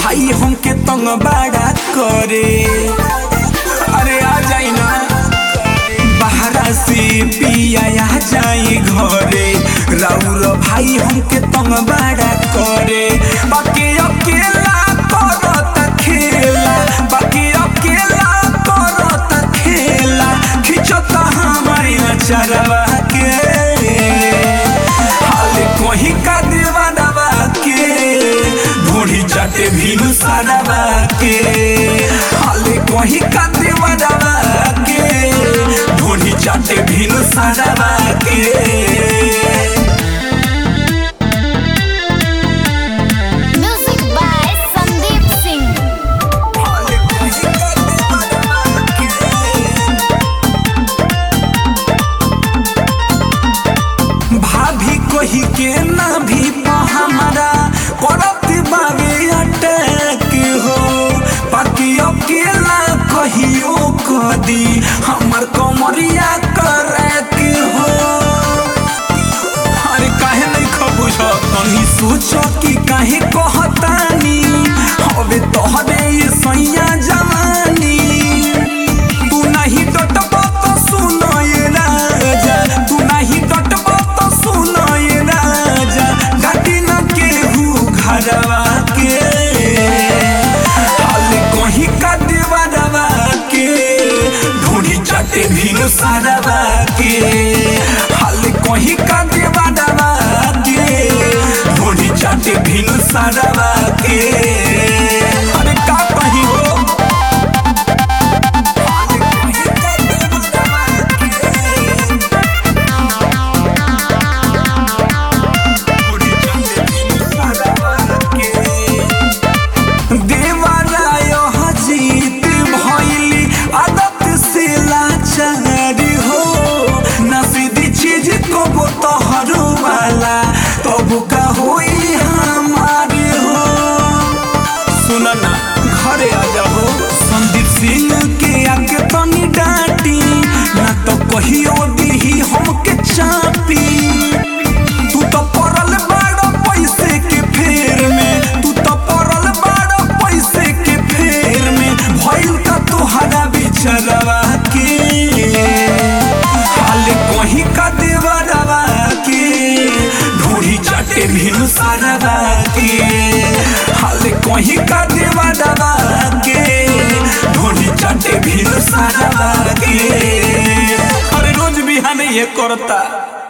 भाई हमके तंग बड़ा करे अरे आ जाई ना बाहरा से पिया आ जाई घरे राउर भाई हमके तंग बड़ा करे बाकी अकेला करत खेला बाकी अकेला करत खेला खिंचता हमारी चरवा के हाल कोही का दीवानवा के ढूढ़ी चाटे भीलू सारवा के हाल कोही का दीवानवा के ढूढ़ी चाटे भीलू सारवा के Music by Sandeep Singh. भाभी कही के ना भी हमारा करत बावे अटैक हो बाकी अकेला कहियो कदी हमर कमरिया करैक हो अरे काहे नहीं खबुझ कहीं सोचो कि काहे कहतानी हवे तोहरे ये सैया जवानी तू नहीं डटबो तो सुनो ये राजा तू नहीं डटबो तो सुनो ये राजा घाटी न केहू घरवा के हाल कहीं का देवरवा के ढूढ़ी चटे भीनु सारवा के हाल कहीं का देवरवा के ढूढ़ी चटे भीनु सारवा के अरे का कहीं हो देवराय हजीत भइली आदत से लाचार हो नसीदी चीज को वो तोहरो वाला तब का होई हमार हो सुन ना घरे आ जाओ संदीप सिंह के आगे तनी डांटी ना तो कहियो दीही हमके चापी तू तो पड़ल बाड़ो पैसे के फेर में तू तो पड़ल बाड़ो पैसे के फेर में भइल का तोहरा बिचरवा के हाल कहीं का देवरवा के ढूढ़ी चटे भीनु सारवा के हाल कहीं का देवरवा के ढूढ़ी चटे भीनु सारवा के अरे रोज बिहान ये करता